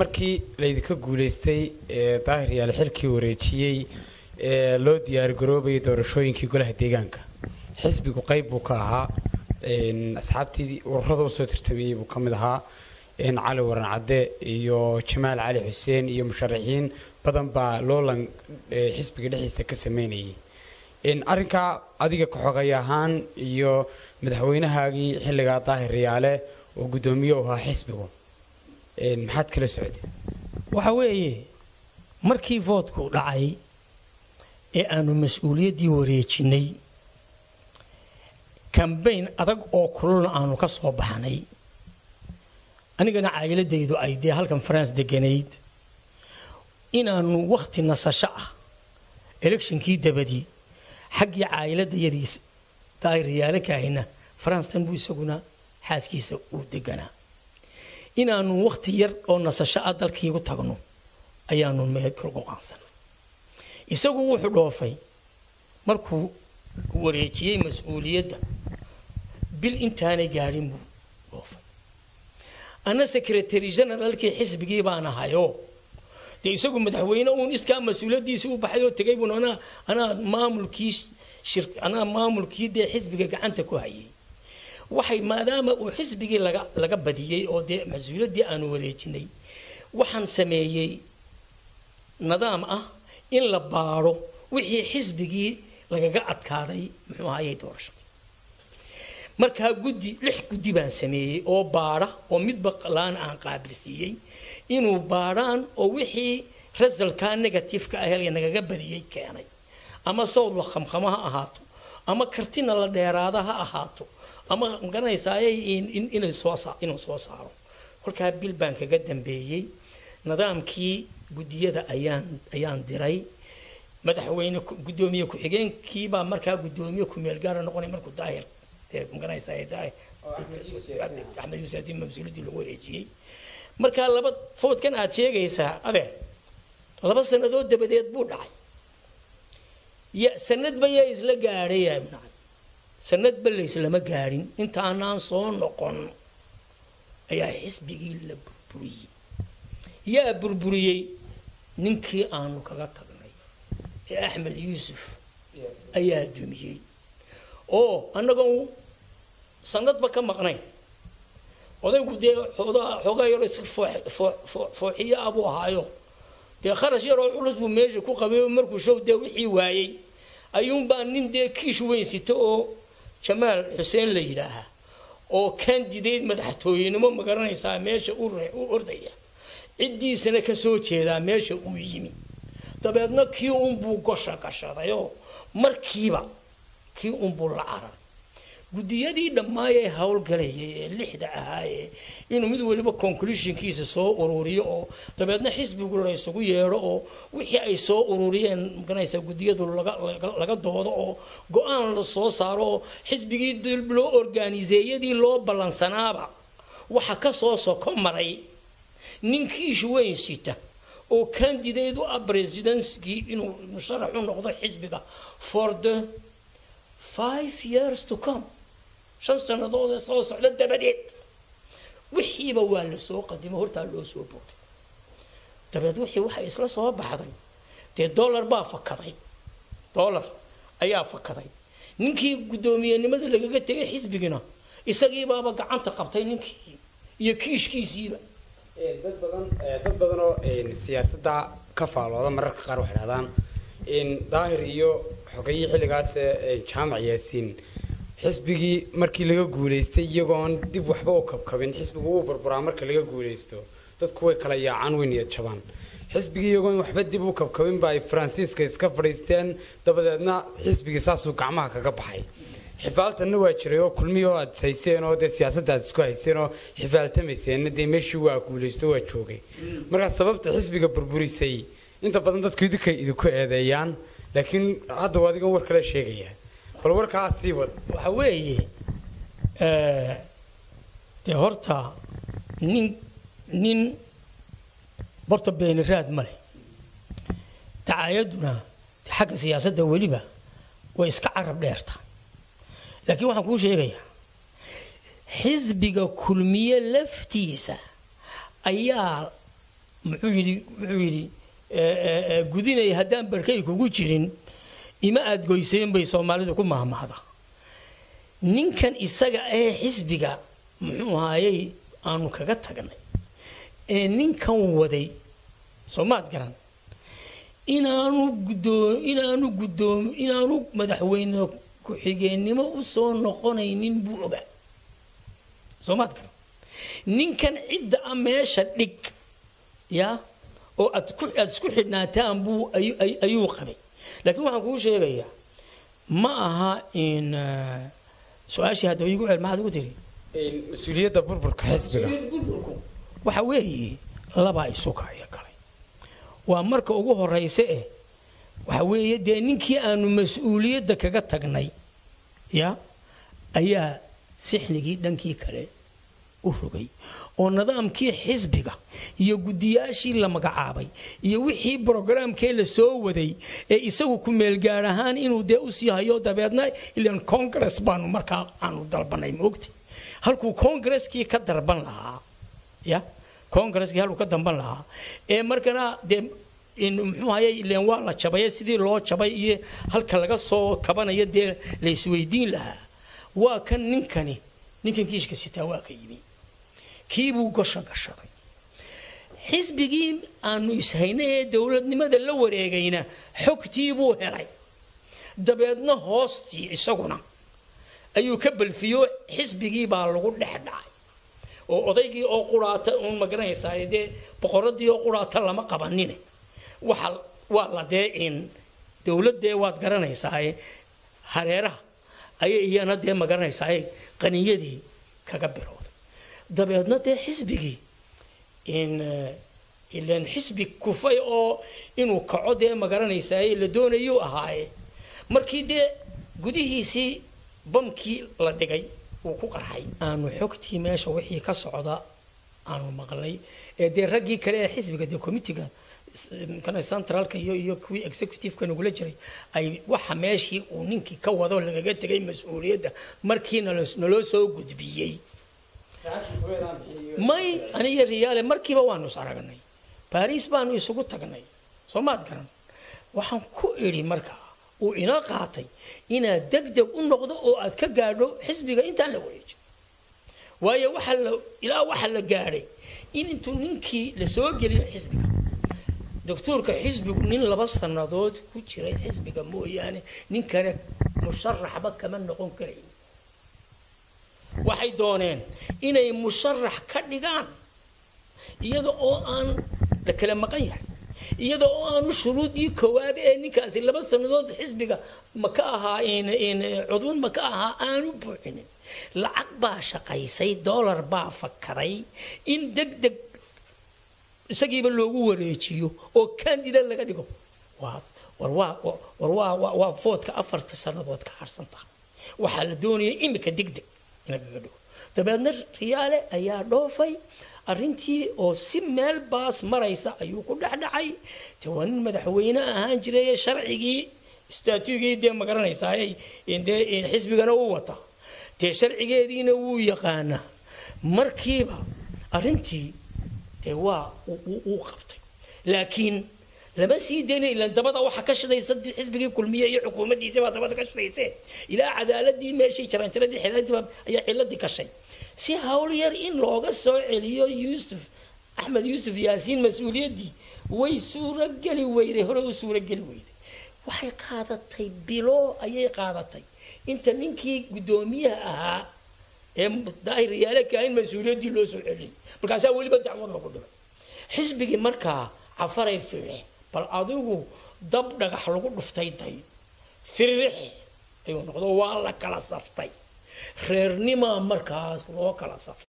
markii laydinka guulaystay ee daahir yaale xilkii wareejiyey ee loo diyaargaroobayay doorashooyinkii golaha deegaanka xisbigu qayb buu ka ahaa asxaabtii ururada usoo tartamayey buu ka mid ahaa cali waran cadde iyo jamaal cali xuseen iyo musharaxiin badan baa loolan xisbiga dhexdiisa ka sameynayay arrinkaa adiga ka-xogay ahaan iyo madaxweynahaagii xilligaa daahir yaale oo guddoomiye u ahaa xisbigu maxaad kala socday waxa weeye markii voodku dhacay ee aanu mas-uuliyaddii wareejinnay kambayn adag oo kululna aanu ka soo baxnay anigana caayiladaydu ay dee halkan faranse deganayd inaannu wakhti nasasho ah electionkii dabadii xaggii caayiladayadiis daahiryaalankahayna faranstan buu isaguna xaaskiisa uu deganaa inaannu wakhti yar oo nasasho ah dalkiigu tagno ayaanu meel kal go-aansanay isagu wuxuu dhoofay markuu wareejiyey mas-uuliyadda bil intaanay gaadhin buu dhoofay anna secretary generalkii xisbigii baan ahayoo dee isagu madaxweyne uun iskaa mas-uuliyaddiisii u baxay oo tegay buun anaa anaa maamulkii shir anaa maamulkii dee xisbiga gacanta ku hayay waxay maadaama uu xisbigii laga laga badiyey oo dee mas-uuliyaddii aanu wareejinay waxaan sameeyey nidaam ah in la baadho wixii xisbigii lagaga adkaaday muxuu ahayay doorashadii markaa guddi lix guddi baan sameeyey oo baadha oo midba laan aan qaabilsiiyey inuu baadhaan oo wixii rasalkaa negatifeka ahel nagaga badiyey keenay ama sawd la khamkhamo ha ahaato ama kartina la dheeraada ha ahaato ama magaranaysaayay inuu soo saaro kolkaa bil baan kaga dambeeyey nidaamkii guddiyada ayaan ayaan diray madaxweyne guddoomiye ku-xigeenkiibaa markaa guddoomiye ku-meel gaara noqonay markuu daahir axmed yuusaatiin mas-uuliyaddii lagu wareejiyey markaa laba foodkan aad sheegaysaa adeer laba sannadood dabadeed buu dhacay ya sanadba yaa isla gaadhay sanadba layslama gaadhin intaanaan soo noqon ayaa xisbigii la burburiyey yaa burburiyey ninkii aanu kaga tagnay ee axmed yuusuf ayaa dumiyey oo annagoon sanadba ka maqnayn odaygu dee xoogaa yaro is fooxiyo abuu ahaayo dee kharash yaroo culus buu meesha ku qabay markuu show dee wixii waayey ayuunbaa nin dee kiish weyn sita oo jamaal xuseen la yidhaahaa oo candidate madaxtooyenimo ma garanaysaa meesha u ordaya ciddiisana ka soo jeedaa meesha uu yimi dabeedna kii unbuu gosha gashadayoo markiiba kii unbuu la carar guddiyadii dhammaayee howlgalayay ee lixda ahaayee inuu mid waliba conclusionkiisa soo ururiyo oo dabeedna xisbigu laysugu yeedho oo wixii ay soo ururiyeen maganaysaa guddiyadu laga doodo oo go-aan la soo saaro oo xisbigii dib loo organiseeyadii loo ballansanaaba waxa ka soo soko maray ninkiish weyn sita oo candidate u ah presidentkii inuu musharax u noqdo xisbiga for the five years to come shan sannadood ee soo socda dabadeed wixiiba waa la soo qadimo hortaa loo soo boogay dabeed wixii waxay isla soo baxday dee dollar baa fakaday dollar ayaa fakaday ninkii guddoomiyenimada lagaga tegay xisbigina isagiibaaba gacanta qabtay ninkii iyo kiishkiisiiba dad badan dad badan oo siyaasadda ka faalooda mararka qaar waxay dhahdaan daahir iyo xogayii xilligaas jaamac yaasiin xisbigii markii laga guulaystay iyagoon dib waxba u kabkabin xisbigu wuu burburaa marka laga guulaysto dadku way kala yaacaan way niyad jabaan xisbigii iyagoon waxba dib u kabkabinba ay faransiiska iska fadhiisteen dabadeedna xisbigii saasuu gacmaha kaga baxay xifaaltanna waa jiray oo kulmihi oo aad hayseen oo dee siyaasadda aad isku hayseen oo xifaaltamayseenna dee meeshii waa guulaysto waa joogay markaa sababta xisbiga burburisay inta badan dadku idinkay idinku eedeeyaan laakiin hadda waa adigan war kale sheegaya bal warkaa sii wad waxa weeye dee horta nin nin horta beeniraad ma leh dacaayaduna xagga siyaasadda weliba way iska carab dheerta laakiin waxaan kuu sheegayaa xisbiga kulmiye laftiisa ayaa muxuu yidhi wuxuu yidhi gudinay haddaan barkay kugu jirin ima aad goyseen bay soomaalidu ku mahmahda ninkan isaga ee xisbiga muxuu ahaayey aanu kaga tagnay ee ninkan waday soomaad garan inaanu gudoo inaanu guddoom inaanu madaxweyne ku-xigeennimo u soo noqonaynin buu ogaa soomaad garan ninkan cidda a meesha dhig ya oo aad ku aad isku xidhnaataan buu ayuu qabay laakiin waxaan kuu sheegayaa ma aha in su-aashii haddaba igu cel maxaad ugu tiri mas-uuliyadda burburka xisbiga burburku waxa weeye labaa isukaya galay waa marka ugu horaysa eh waxa weeye dee ninkii aanu mas-uuliyadda kaga tagnay ya ayaa sixnigii dhankii kale u rogay oo nidaamkii xisbiga iyo guddiyaashii la magacaabay iyo wixii brogaraamkee la soo waday ee isagu ku meelgaar ahaan inuu dee usii hayo dabeedna ilan congress baanu markaa aanu dalbanay maogti halkuu congreskii ka darban lahaa ya congreskii halkuu ka damban lahaa ee markana dee muxuu hayay ilan waa la jabay sidii loo jabay iyo halka laga soo kabanayo dee la isweydiin lahaa waa kan ninkani ninkan kiishka sitaa waa ka yimi kiibuu gosha gashaday xisbigii aanu ishaynay ee dowladnimada la wareegayna xogtii buu helay dabeedna hoostii isaguna ayuu ka balfiyo xisbigii baa lagu dhex dhacay oo odaygii oo quraata uun magaranaysaa dee boqoradii oo quraata lama qabanine waxa waa la dee in dowladdee waad garanaysaa hareeraha ayay iyana dee magaranaysaa qaniyadii kaga bilowday dabeedna dee xisbigii in ilan xisbi kufay oo inuu kaco dee magaranaysaa la doonayuu ahaaye markii dee gudihiisii bamkii la dhigay uu ku qarxay aanu xogtii meesha wixii ka socda aanu maqlay ee dee raggii kale ee xisbiga dee committiga centralka iyo iyo kuwii executiveka nagula jiray ay waxa meeshii uu ninkii ka wado lagaga tegay mas-uuliyadda markii naloo soo gudbiyey may aniyo riyaale markiiba waanu is aragnay baariis baanu isugu tagnay soo maad garan waxaan ku idhi markaa uu ina qaatay inaad deg deg u noqdo oo aad ka gaadho xisbiga intaan la wareejin waayo waxa la ilaa waxa la gaadhay in intuu ninkii la soo geliyo xisbiga doctuurka xisbigu nin laba sannadood ku jiray xisbiga mooyaane nin kale musharaxba kama noqon karayn waxay dooneen inay musharax ka dhigaan iyada oo aan la kala maqan yahay iyada oo aanu shuruudii koowaad ee ninkaasi laba sannadood xisbiga ma ka ahaa cudwad ma ka ahaa aanu buuxinin lacag baa shaqaysay dollar baa fakaray in deg deg isagiiba loogu wareejiyo oo candidate laga dhigo waa foodka afarta sannadood ka harsan tahay waxaa la doonaya imika deg deg in lagaga dhigo dabeedna riyaale ayaa dhoofay arrintii oo si meel baas maraysa ayuu ku dhexdhacay de waa nin madaxweyne ahaan jiray sharcigii statugii dee magaranaysaa dee xisbigana u wata dee sharcigeediina wuu yaqaanaa markiiba arrintii dee waa uu qabtay laakiin lama sii dayna ilan dabada waxa ka shidaysa xisbigii kulmiye iyo xukuumaddiisa baa dabada ka shidayse ilaa cadaaladii meeshii jaranjaradii xiladii ayaa ciladii gashay si hawl yar in looga soo celiyo yuusuf axmed yuusuf yaasiin mas-uuliyaddii way suurogeli weyday hore u suurogeli weyday waxay qaadatay bilo ayay qaadatay inta ninkii guddoomiyaha ahaa ee daahir yaale kaahin mas-uuliyaddii loo soo celiyay markaasaa weliba dacwad lagu dhimay xisbigii markaa cafaray fire bal adigu dab dhagax lagu dhuftay day firrixe ayuu noqdo waa la kala saftay reernimaa markaas loo kala saftay